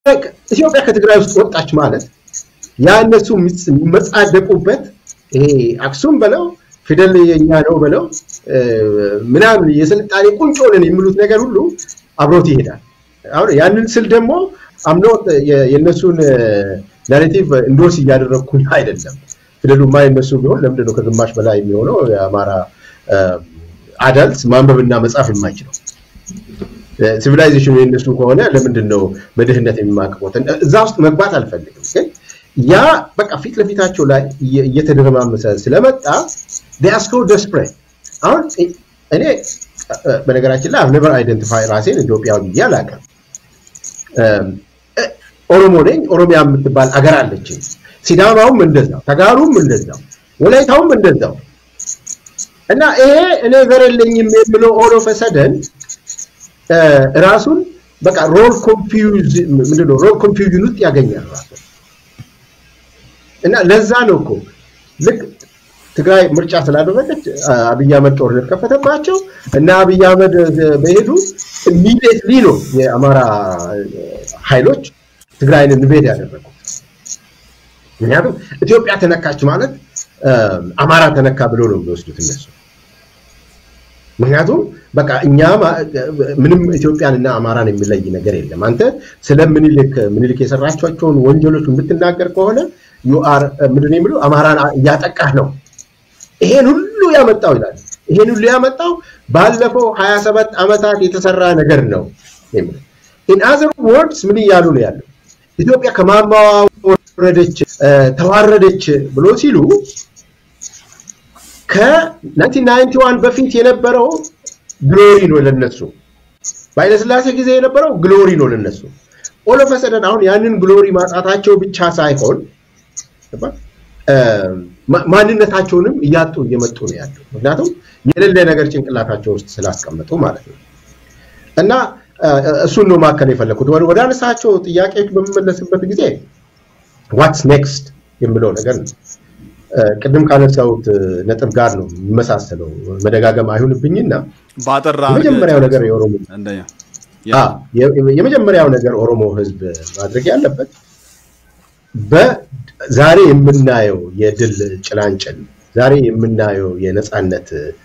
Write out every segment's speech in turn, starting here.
ኢትዮጵያ ከትግራይ ውስጥ ወጣች ማለት ያ እነሱ የሚመጻደቁበት ይሄ አክሱም በለው ፊደል የኛ ነው በለው ምናምን የስልጣኔ ቁንጮ ነን የሚሉት ነገር ሁሉ አብሮት ይሄዳል። አሁን ያንን ስል ደግሞ አምኖ የእነሱን ናሬቲቭ እንዶርስ እያደረግኩኝ አይደለም። ፊደሉማ የነሱ ቢሆን ለምንድን ነው ከግማሽ በላይ የሚሆነው የአማራ አዳልት ማንበብና መጻፍ የማይችለው? ሲቪላይዜሽኑ የነሱ ከሆነ ለምንድን ነው በድህነት የሚማቅቁት? እዛ ውስጥ መግባት አልፈልግም። ግን ያ በቃ ፊት ለፊታቸው ላይ እየተደረማመሰ ስለመጣ ዲያስኮ ደስፕሬት አሁን እኔ በነገራችን ላይ አብነበር አይደንቲፋይ ራሴን ኢትዮጵያዊ ብዬ አላውቅም። ኦሮሞ ነኝ። ኦሮሚያ የምትባል አገር አለችኝ። ሲዳማውም እንደዛው፣ ተጋሩም እንደዛው፣ ወላይታውም እንደዛው እና ይሄ እኔ ዘር የለኝም የሚለው ኦል ኦፍ ሰደን ራሱን በቃ ሮል ኮንፊውዝ ምንድነው ሮል ኮንፊውዥን ውስጥ ያገኛል ራሱ እና ለዛ ነው እኮ ልክ ትግራይ ምርጫ ስላደረገች አብይ አህመድ ጦርነት ከፈተባቸው እና አብይ አህመድ በሄዱ ኢሚዲየትሊ ነው የአማራ ኃይሎች ትግራይን ኢንቬድ ያደረጉት። ምክንያቱም ኢትዮጵያ ተነካች ማለት አማራ ተነካ ብሎ ነው የሚወስዱት እነሱ። ምክንያቱም በቃ እኛ ምንም ኢትዮጵያን እና አማራን የሚለይ ነገር የለም። አንተ ስለ ምኒልክ ምኒልክ የሰራቸውን ወንጀሎች የምትናገር ከሆነ ዩአር ምንድን የሚሉ አማራን እያጠቃህ ነው። ይሄን ሁሉ ያመጣው ይላል። ይሄን ሁሉ ያመጣው ባለፈው 27 ዓመታት የተሰራ ነገር ነው። ኢን አዘር ወርድስ ምን እያሉ ነው ያለው? ኢትዮጵያ ከማማዋ ወረደች፣ ተዋረደች ብሎ ሲሉ ከ1991 በፊት የነበረው ግሎሪ ነው ለነሱ። በኃይለሥላሴ ጊዜ የነበረው ግሎሪ ነው ለነሱ። ኦሎፈሰደን አሁን ያንን ግሎሪ ማጣታቸው ብቻ ሳይሆን ማንነታቸውንም እያጡ እየመጡ ነው ያለው። ምክንያቱም የሌለ ነገር ጭንቅላታቸው ውስጥ ስላስቀመጡ ማለት ነው። እና እሱን ነው ማከል የፈለኩት። ወደ አነሳቸው ጥያቄዎች በምመለስበት ጊዜ ዋትስ ኔክስት የምለው ነገር ነው። ቅድም ካነሳሁት ነጥብ ጋር ነው የሚመሳሰለው። መደጋገም አይሁንብኝና ባጠራ የመጀመሪያው ነገር የኦሮሞ የመጀመሪያው ነገር ኦሮሞ ህዝብ ማድረግ ያለበት በዛሬ የምናየው የድል ጭላንጭል፣ ዛሬ የምናየው የነፃነት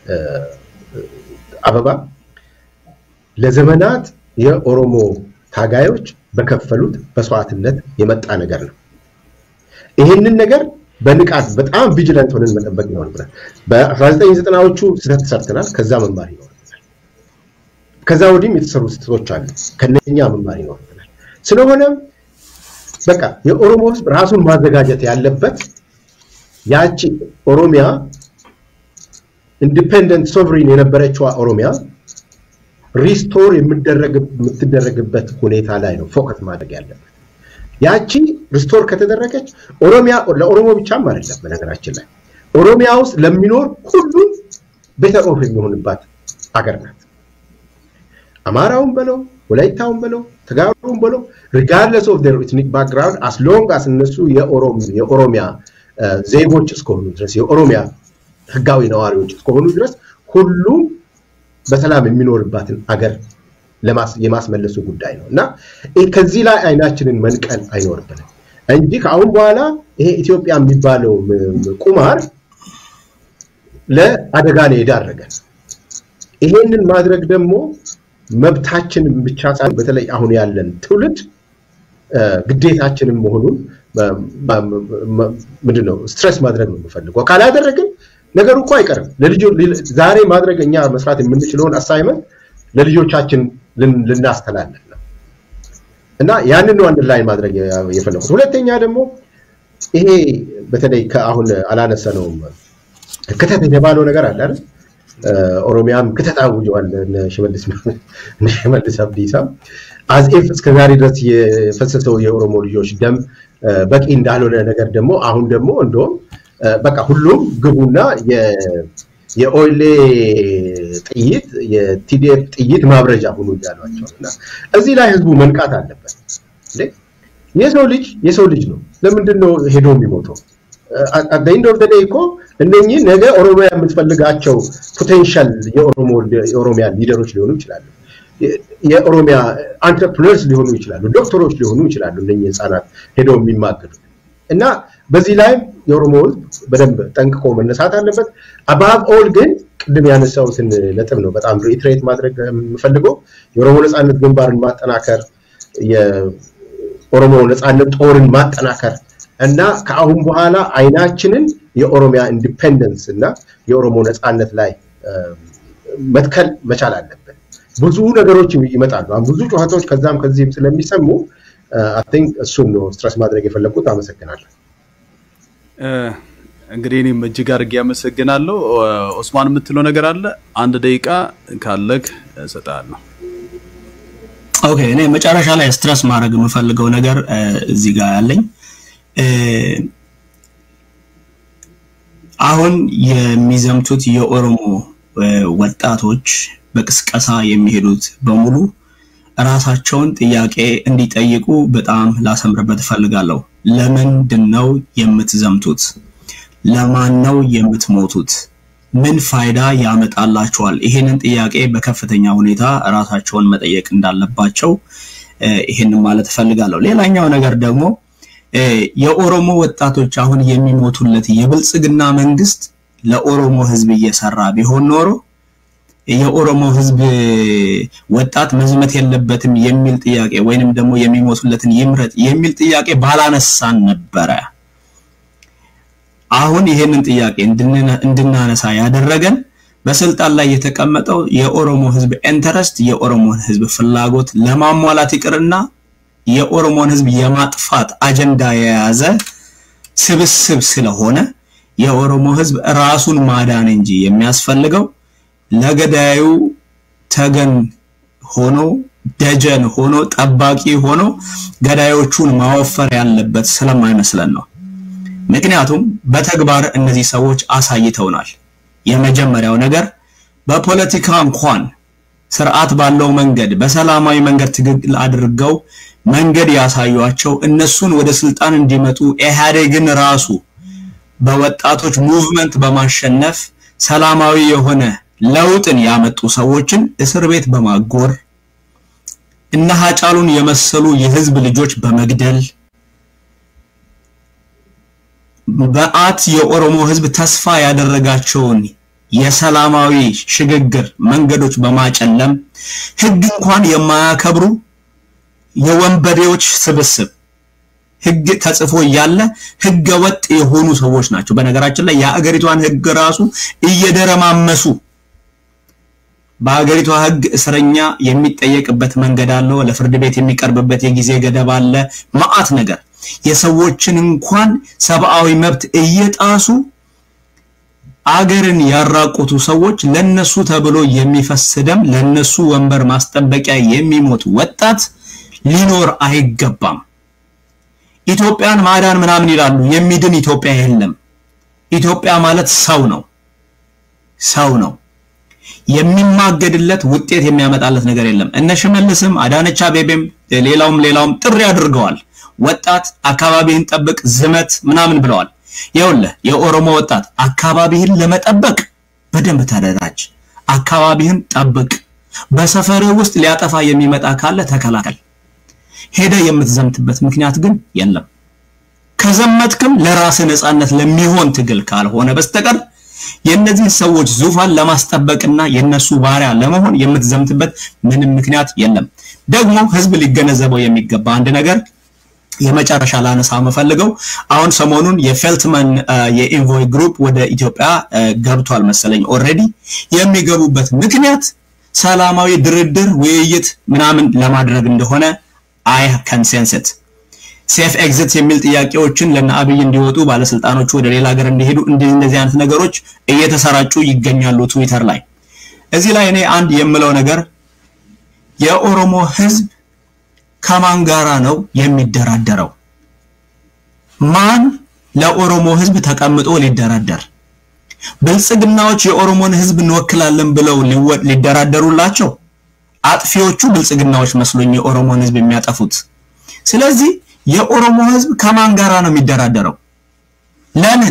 አበባ ለዘመናት የኦሮሞ ታጋዮች በከፈሉት መስዋዕትነት የመጣ ነገር ነው። ይህንን ነገር በንቃት በጣም ቪጂላንት ሆነን መጠበቅ ይኖርብናል። በ1990ዎቹ ስህተት ሰርተናል። ከዛ መማር ይኖርብናል። ከዛ ወዲህም የተሰሩ ስህተቶች አሉ። ከነኛ መማር ይኖርብናል። ስለሆነም በቃ የኦሮሞ ህዝብ ራሱን ማዘጋጀት ያለበት ያቺ ኦሮሚያ ኢንዲፔንደንት ሶቨሪን የነበረችዋ ኦሮሚያ ሪስቶር የምትደረግበት ሁኔታ ላይ ነው ፎከስ ማድረግ ያለበት። ያቺ ሪስቶር ከተደረገች ኦሮሚያ ለኦሮሞ ብቻም አይደለም። በነገራችን ላይ ኦሮሚያ ውስጥ ለሚኖር ሁሉም ቤተር ኦፍ የሚሆንባት አገር ናት። አማራውን በለው ወላይታውን በለው ተጋሩን በለው ሪጋርድለስ ኦፍ ዴር ኤትኒክ ባክግራውንድ አስ ሎንግ አስ እነሱ የኦሮሚያ ዜጎች እስከሆኑ ድረስ የኦሮሚያ ህጋዊ ነዋሪዎች እስከሆኑ ድረስ ሁሉም በሰላም የሚኖርባትን አገር የማስመለሱ ጉዳይ ነው እና ከዚህ ላይ አይናችንን መንቀል አይኖርብንም እንጂ ከአሁን በኋላ ይሄ ኢትዮጵያ የሚባለው ቁማር ለአደጋ ነው የዳረገን። ይሄንን ማድረግ ደግሞ መብታችንን ብቻ ሳይሆን በተለይ አሁን ያለን ትውልድ ግዴታችንም መሆኑን ምንድነው ስትረስ ማድረግ ነው የምፈልገው። ካላደረግን ነገሩ እኮ አይቀርም። ዛሬ ማድረግ እኛ መስራት የምንችለውን አሳይመንት ለልጆቻችን ልናስተላልፍ ነው እና ያንን አንድ ላይ ማድረግ የፈለጉት። ሁለተኛ ደግሞ ይሄ በተለይ ከአሁን አላነሰነውም ክተት የተባለው ነገር አለ አይደል? ኦሮሚያም ክተት አውጀዋል ሽመልስ አብዲሳ አዝኤፍ እስከዛሬ ድረስ የፈሰሰው የኦሮሞ ልጆች ደም በቂ እንዳልሆነ ነገር ደግሞ አሁን ደግሞ እንደውም በቃ ሁሉም ግቡና የኦይሌ ጥይት የቲዲኤፍ ጥይት ማብረጃ ሁኑ እያሏቸው እና እዚህ ላይ ህዝቡ መንቃት አለበት። የሰው ልጅ የሰው ልጅ ነው። ለምንድን ነው ሄዶ የሚሞተው? አደይንድ ኦፍ ደይ እኮ እነኚህ ነገ ኦሮሚያ የምትፈልጋቸው ፖቴንሻል የኦሮሚያ ሊደሮች ሊሆኑ ይችላሉ። የኦሮሚያ አንትረፕረነርስ ሊሆኑ ይችላሉ፣ ዶክተሮች ሊሆኑ ይችላሉ። እነኚህ ህፃናት ሄደው የሚማገዱ እና በዚህ ላይም የኦሮሞ ህዝብ በደንብ ጠንቅቆ መነሳት አለበት። አባብ ኦል ግን ቅድም ያነሳሁትን ነጥብ ነው በጣም ሪትሬት ማድረግ የምፈልገው የኦሮሞ ነፃነት ግንባርን ማጠናከር፣ የኦሮሞ ነፃነት ጦርን ማጠናከር እና ከአሁን በኋላ አይናችንን የኦሮሚያ ኢንዲፔንደንስ እና የኦሮሞ ነፃነት ላይ መትከል መቻል አለብን። ብዙ ነገሮች ይመጣሉ። ብዙ ጩኸቶች ከዛም ከዚህም ስለሚሰሙ አይ ቲንክ እሱን ነው ስትረስ ማድረግ የፈለግኩት። አመሰግናለሁ። እንግዲህ እኔም እጅግ አድርጌ አመሰግናለሁ። ኦስማን የምትለው ነገር አለ? አንድ ደቂቃ ካለክ እሰጥሃለሁ። ኦኬ፣ እኔ መጨረሻ ላይ ስትረስ ማድረግ የምፈልገው ነገር እዚህ ጋር ያለኝ አሁን የሚዘምቱት የኦሮሞ ወጣቶች በቅስቀሳ የሚሄዱት በሙሉ ራሳቸውን ጥያቄ እንዲጠይቁ በጣም ላሰምርበት እፈልጋለሁ። ለምንድን ነው የምትዘምቱት? ለማን ነው የምትሞቱት? ምን ፋይዳ ያመጣላቸዋል? ይሄንን ጥያቄ በከፍተኛ ሁኔታ ራሳቸውን መጠየቅ እንዳለባቸው ይሄንን ማለት እፈልጋለሁ። ሌላኛው ነገር ደግሞ የኦሮሞ ወጣቶች አሁን የሚሞቱለት የብልጽግና መንግስት ለኦሮሞ ህዝብ እየሰራ ቢሆን ኖሮ የኦሮሞ ህዝብ ወጣት መዝመት የለበትም የሚል ጥያቄ ወይንም ደግሞ የሚሞቱለትን ይምረጥ የሚል ጥያቄ ባላነሳን ነበረ። አሁን ይሄንን ጥያቄ እንድናነሳ ያደረገን በስልጣን ላይ የተቀመጠው የኦሮሞ ህዝብ ኢንተረስት የኦሮሞን ህዝብ ፍላጎት ለማሟላት ይቅርና የኦሮሞን ህዝብ የማጥፋት አጀንዳ የያዘ ስብስብ ስለሆነ የኦሮሞ ህዝብ ራሱን ማዳን እንጂ የሚያስፈልገው ለገዳዩ ተገን ሆኖ ደጀን ሆኖ ጠባቂ ሆኖ ገዳዮቹን ማወፈር ያለበት ስለማይመስለን ነው። ምክንያቱም በተግባር እነዚህ ሰዎች አሳይተውናል። የመጀመሪያው ነገር በፖለቲካ እንኳን ስርዓት ባለው መንገድ በሰላማዊ መንገድ ትግል አድርገው መንገድ ያሳዩቸው እነሱን ወደ ስልጣን እንዲመጡ ኢህአዴግን ራሱ በወጣቶች ሙቭመንት በማሸነፍ ሰላማዊ የሆነ ለውጥን ያመጡ ሰዎችን እስር ቤት በማጎር እነ ሀጫሉን የመሰሉ የህዝብ ልጆች በመግደል በአት የኦሮሞ ህዝብ ተስፋ ያደረጋቸውን የሰላማዊ ሽግግር መንገዶች በማጨለም ህግ እንኳን የማያከብሩ የወንበዴዎች ስብስብ ህግ ተጽፎ እያለ ህገ ወጥ የሆኑ ሰዎች ናቸው። በነገራችን ላይ የአገሪቷን ህግ ራሱ እየደረማመሱ በሀገሪቷ ህግ እስረኛ የሚጠየቅበት መንገድ አለው። ለፍርድ ቤት የሚቀርብበት የጊዜ ገደብ አለ። መዓት ነገር የሰዎችን እንኳን ሰብአዊ መብት እየጣሱ አገርን ያራቆቱ ሰዎች ለነሱ ተብሎ የሚፈስ ደም ለነሱ ወንበር ማስጠበቂያ የሚሞት ወጣት ሊኖር አይገባም። ኢትዮጵያን ማዳን ምናምን ይላሉ። የሚድን ኢትዮጵያ የለም። ኢትዮጵያ ማለት ሰው ነው። ሰው ነው። የሚማገድለት ውጤት የሚያመጣለት ነገር የለም። እነ ሽመልስም አዳነች አቤቤም ሌላውም ሌላውም ጥሪ አድርገዋል። ወጣት አካባቢህን ጠብቅ፣ ዝመት ምናምን ብለዋል። ይኸውልህ የኦሮሞ ወጣት አካባቢህን ለመጠበቅ በደንብ ተደራጅ። አካባቢህን ጠብቅ። በሰፈርህ ውስጥ ሊያጠፋ የሚመጣ ካለ ተከላከል። ሄደ የምትዘምትበት ምክንያት ግን የለም። ከዘመትክም ለራስህ ነፃነት ለሚሆን ትግል ካልሆነ በስተቀር የእነዚህ ሰዎች ዙፋን ለማስጠበቅና የነሱ ባሪያ ለመሆን የምትዘምትበት ምንም ምክንያት የለም። ደግሞ ህዝብ ሊገነዘበው የሚገባ አንድ ነገር የመጨረሻ ላነሳ የምፈልገው አሁን ሰሞኑን የፌልትመን የኢንቮይ ግሩፕ ወደ ኢትዮጵያ ገብቷል መሰለኝ ኦልሬዲ። የሚገቡበት ምክንያት ሰላማዊ ድርድር፣ ውይይት ምናምን ለማድረግ እንደሆነ አይ ከንሴንስት ሴፍ ኤግዚት የሚል ጥያቄዎችን ለነ አብይ እንዲወጡ ባለስልጣኖቹ ወደ ሌላ ሀገር እንዲሄዱ እንደዚህ አይነት ነገሮች እየተሰራጩ ይገኛሉ ትዊተር ላይ። እዚህ ላይ እኔ አንድ የምለው ነገር የኦሮሞ ህዝብ ከማን ጋራ ነው የሚደራደረው? ማን ለኦሮሞ ህዝብ ተቀምጦ ሊደራደር? ብልጽግናዎች የኦሮሞን ህዝብ እንወክላለን ብለው ሊደራደሩላቸው፣ አጥፊዎቹ ብልጽግናዎች መስሎኝ የኦሮሞን ህዝብ የሚያጠፉት። ስለዚህ የኦሮሞ ህዝብ ከማን ጋራ ነው የሚደራደረው? ለምን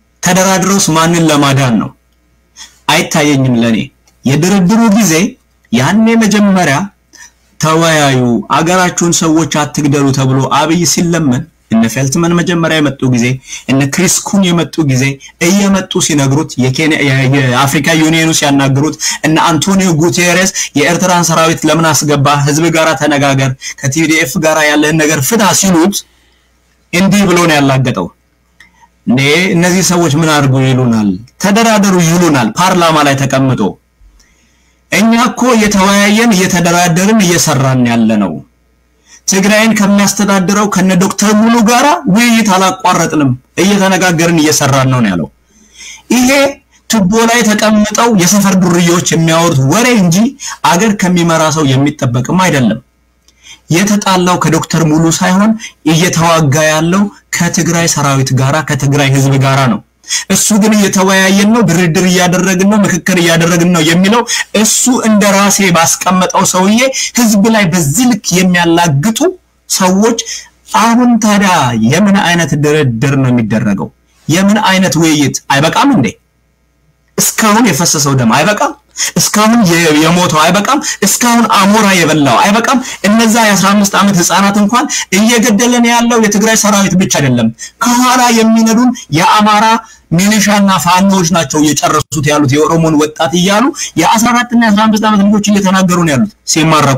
ተደራድረውስ ማንን ለማዳን ነው? አይታየኝም ለኔ። የድርድሩ ጊዜ ያኔ መጀመሪያ ተወያዩ፣ አገራችሁን ሰዎች አትግደሉ ተብሎ አብይ ሲለመን እነ ፌልትመን መጀመሪያ የመጡ ጊዜ እነ ክሪስ ኩን የመጡ ጊዜ እየመጡ ሲነግሩት የአፍሪካ ዩኒየኑ ሲያናግሩት እነ አንቶኒዮ ጉቴሬስ የኤርትራን ሰራዊት ለምን አስገባ፣ ህዝብ ጋር ተነጋገር፣ ከቲዲኤፍ ጋር ያለህን ነገር ፍታ ሲሉት እንዲህ ብሎ ነው ያላገጠው። እንዴ እነዚህ ሰዎች ምን አድርጉ ይሉናል፣ ተደራደሩ ይሉናል፣ ፓርላማ ላይ ተቀምጦ እኛ እኮ እየተወያየን እየተደራደርን እየሰራን ያለ ነው። ትግራይን ከሚያስተዳድረው ከነ ዶክተር ሙሉ ጋራ ውይይት አላቋረጥንም፣ እየተነጋገርን እየሰራን ነው ያለው። ይሄ ቱቦ ላይ ተቀምጠው የሰፈር ዱርዬዎች የሚያወሩት ወሬ እንጂ አገር ከሚመራ ሰው የሚጠበቅም አይደለም። የተጣላው ከዶክተር ሙሉ ሳይሆን እየተዋጋ ያለው ከትግራይ ሰራዊት ጋራ ከትግራይ ህዝብ ጋራ ነው። እሱ ግን እየተወያየን ነው፣ ድርድር እያደረግን ነው፣ ምክክር እያደረግን ነው የሚለው እሱ እንደ ራሴ ባስቀመጠው ሰውዬ ህዝብ ላይ በዚህ ልክ የሚያላግጡ ሰዎች አሁን ታዲያ የምን አይነት ድርድር ነው የሚደረገው? የምን አይነት ውይይት? አይበቃም እንዴ? እስካሁን የፈሰሰው ደም አይበቃም? እስካሁን የሞተው አይበቃም? እስካሁን አሞራ የበላው አይበቃም? እነዛ የ15 ዓመት ህፃናት እንኳን እየገደለን ያለው የትግራይ ሰራዊት ብቻ አይደለም፣ ከኋላ የሚነዱን የአማራ ሚሊሻና ፋኖዎች ናቸው እየጨረሱት ያሉት የኦሮሞን ወጣት እያሉ የ14 እና የ15 ዓመት ልጆች እየተናገሩ ነው ያሉት ሲማረኩ።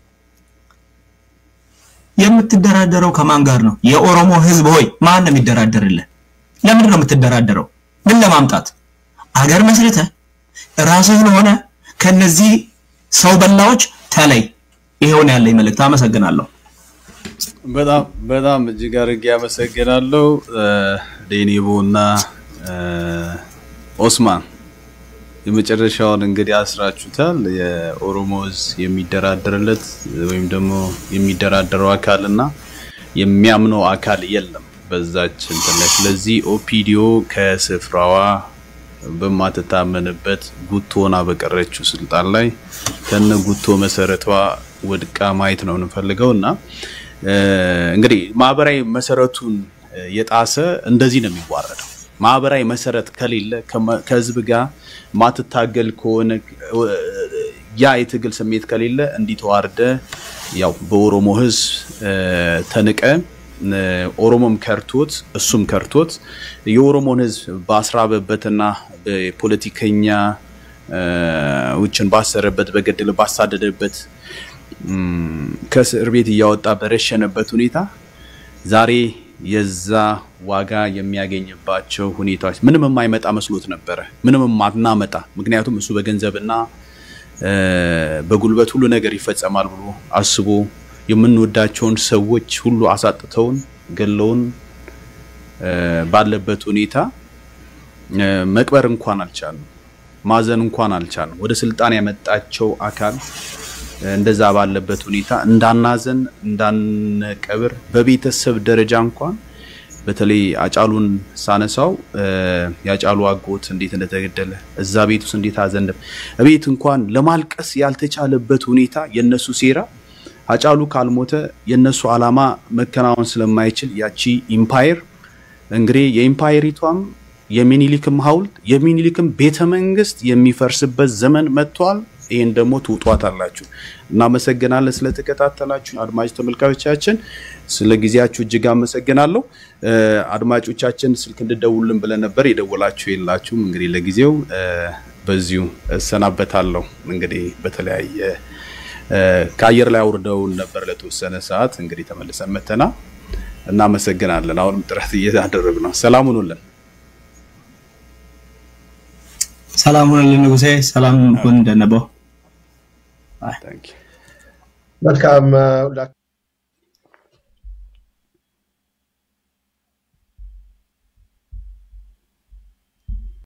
የምትደራደረው ከማን ጋር ነው? የኦሮሞ ህዝብ ሆይ ማን ነው የሚደራደርልህ? ለምንድን ነው የምትደራደረው? ምን ለማምጣት? አገር መስርተህ ራስህን ሆነ ከነዚህ ሰው በላዎች ተለይ። ይሄውን ያለኝ መልእክት። አመሰግናለሁ። በጣም በጣም እጅግ አድርጌ አመሰግናለሁ። ዴኒቦ እና ኦስማን የመጨረሻውን እንግዲህ አስራችሁታል። የኦሮሞ ህዝብ የሚደራደርለት ወይም ደግሞ የሚደራደረው አካል እና የሚያምነው አካል የለም በዛች እንትን ላይ። ስለዚህ ኦፒዲዮ ከስፍራዋ በማትታመንበት ጉቶ ሆና በቀረችው ስልጣን ላይ ከነ ጉቶ መሰረቷ ወድቃ ማየት ነው የምንፈልገው እና እንግዲህ ማህበራዊ መሰረቱን የጣሰ እንደዚህ ነው የሚዋረደው። ማህበራዊ መሰረት ከሌለ ከህዝብ ጋር ማትታገል ከሆነ ያ የትግል ስሜት ከሌለ እንዲህ ተዋርደ ያው በኦሮሞ ህዝብ ተንቀ ኦሮሞም ከርቶት እሱም ከርቶት የኦሮሞን ህዝብ ባስራበበትና በፖለቲከኛ ውችን ባሰረበት በገደለ ባሳደደበት ከእስር ቤት እያወጣ በረሸነበት ሁኔታ ዛሬ የዛ ዋጋ የሚያገኝባቸው ሁኔታዎች ምንም የማይመጣ መስሎት ነበረ። ምንም የማናመጣ ምክንያቱም እሱ በገንዘብና በጉልበት ሁሉ ነገር ይፈጸማል ብሎ አስቦ የምንወዳቸውን ሰዎች ሁሉ አሳጥተውን ገለውን ባለበት ሁኔታ መቅበር እንኳን አልቻልም፣ ማዘን እንኳን አልቻልም። ወደ ስልጣን ያመጣቸው አካል እንደዛ ባለበት ሁኔታ እንዳናዘን እንዳንቀብር በቤተሰብ ደረጃ እንኳን በተለይ አጫሉን ሳነሳው የአጫሉ አጎት እንዴት እንደተገደለ እዛ ቤት ውስጥ እንዴት አዘን ቤት እንኳን ለማልቀስ ያልተቻለበት ሁኔታ የነሱ ሴራ አጫሉ ካልሞተ የነሱ አላማ መከናወን ስለማይችል ያቺ ኢምፓየር እንግዲህ የኢምፓየሪቷም የሚኒሊክም ሐውልት የሚኒሊክም ቤተ መንግስት የሚፈርስበት ዘመን መጥቷል። ይህን ደግሞ ትውጧት አላችሁ። እናመሰግናለን ስለተከታተላችሁ አድማጭ ተመልካዮቻችን፣ ስለ ጊዜያችሁ እጅግ አመሰግናለሁ። አድማጮቻችን ስልክ እንድደውልን ብለን ነበር፣ የደወላችሁ የላችሁም። እንግዲህ ለጊዜው በዚሁ እሰናበታለሁ። እንግዲህ በተለያየ ከአየር ላይ አውርደውን ነበር ለተወሰነ ሰዓት። እንግዲህ ተመልሰን መተና እናመሰግናለን። አሁንም ጥረት እያደረግ ነው። ሰላም ሁኑልን። ሰላም ሁኑልን ንጉሴ። ሰላም ሁን ደነበው። መልካም